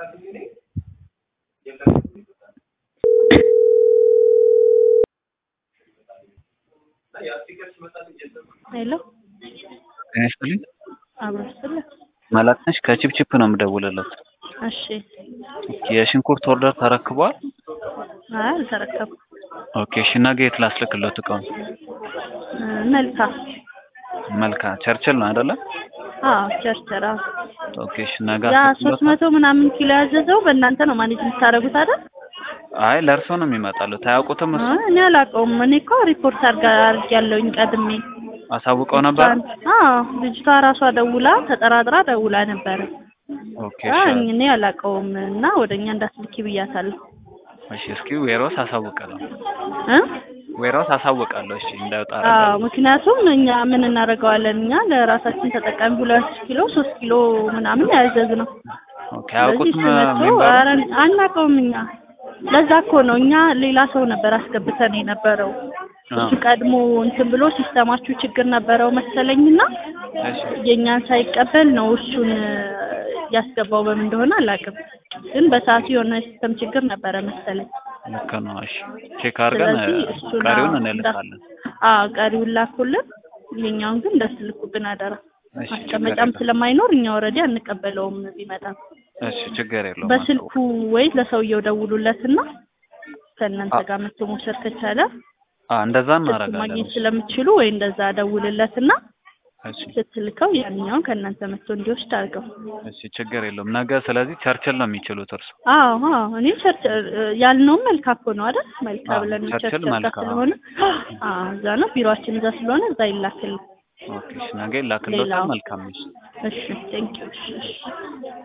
ሄሎ ጤና ይስጥልኝ። አብሮ ስለ መላክ ነሽ? ከቺፕቺፕ ነው የምደውልለት። እሺ የሽንኩርት ኦርደር ተረክቧል? አይ አልተረከብኩም። ኦኬ እሺ፣ ነገ የት ላስልክለት እቃውን? እ መልካ መልካ ቸርችል ነው አይደለ? አዎ ቸርቸራ ኦኬ እሺ፣ ነገ ያ ሶስት አስልክለት። መቶ ምናምን ኪሎ ያዘዘው በእናንተ ነው ማኔጅ የምታደርጉት አይደል? አይ ለእርሶ ነው የሚመጣሉት። አያውቁትም? እሱ አይ እኔ አላውቀውም። እኔ እኮ ሪፖርት አድርጋ አድርጌያለሁኝ ቀድሜ። አሳውቀው ነበር? አዎ ልጅቷ ራሷ ደውላ ተጠራጥራ ደውላ ነበረ። ኦኬ አይ እሺ፣ እኔ አላውቀውም እና ወደኛ እንዳትልኪ ብያታለሁ። እሺ እስኪ ዌሮስ አሳውቃለሁ። እ ዌሮስ አሳውቃለሁ። እሺ እንዳይወጣ አዎ አደርጋለሁ። ምክንያቱም እኛ ምን እናደርገዋለን እኛ ለራሳችን ተጠቃሚ ሁለት ኪሎ ሶስት ኪሎ ምናምን ያዘዝ ነው። ኦኬ ስለዚህ አያውቁትም ሲመጡ የሚባለው? ኧረ አናውቀውም እኛ። ለዛ እኮ ነው እኛ ሌላ ሰው ነበር አስገብተን የነበረው። እሱ ቀድሞ እንትን ብሎ ሲስተማችሁ ችግር ነበረው መሰለኝና እሺ የእኛን ሳይቀበል ነው እሱን ያስገባው። በምን እንደሆነ አላውቅም፣ ግን በሰዓቱ የሆነ ሲስተም ችግር ነበረ መሰለኝ። ልክ ነው። እሺ ቼክ አድርገን ስለዚህ እሱን ቀሪውን አዎ፣ እንልካለን። አዎ ቀሪውን ላኩልን። ይሄኛውን ግን እንዳትልኩብን አደራ። እሺ ችግር ማስቀመጫም የለም። ስለማይኖር እኛ ወረዲ አንቀበለውም ቢመጣም። እሺ ችግር የለውም። በስልኩ ወይ ለሰውየው ደውሉለትና ከእናንተ አ- ጋር መጥቶ መውሰድ ከቻለ አ እንደዛ ስልኩ እናደርጋለን። ማግኘት ስለምትችሉ ወይ እንደዛ ደውልለትና እሺ ስትልከው ያንኛውን ከእናንተ መጥቶ እንዲወስድ አድርገው። እሺ ችግር የለውም። ነገ ስለዚህ ቸርችል ነው የሚችሉት እርሱ። አዎ አዎ እኔ ቸርች ያልነውም መልካ እኮ ነው አይደል? መልካ አዎ፣ ብለን ቸርችል ቸርች ጋር መልካ፣ አዎ። ስለሆነ አዎ እዛ ነው ቢሮአችን እዛ ስለሆነ እዛ ይላክል። ኦኬ እሺ ነገ ይላክልዎታል። ሌላው መልካም እሺ እሺ ቴንኪው እሺ እሺ